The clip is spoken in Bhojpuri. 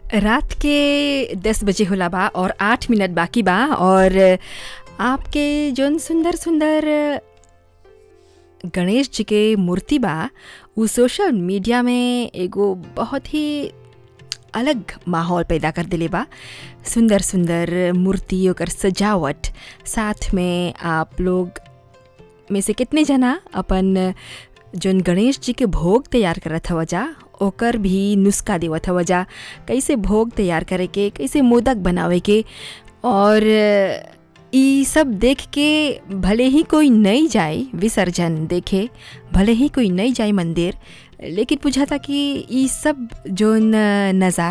रात के दस बजे होला बा और आठ मिनट बाकी बा और आपके जौन सुंदर सुंदर गणेश जी के मूर्ति बा उ सोशल मीडिया में एगो बहुत ही अलग माहौल पैदा कर देले बा सुंदर सुंदर मूर्ति ओकर सजावट साथ में आप लोग में से कितने जना अपन जौन गणेश जी के भोग तैयार करत हव जा ओकर भी नुस्खा देवत हव जा कैसे भोग तैयार करे के कैसे मोदक बनावे के और ई सब देख के भले ही कोई नहीं जाए विसर्जन देखे भले ही कोई नहीं जाए मंदिर लेकिन बुझाता कि ई सब जौन नज़ारा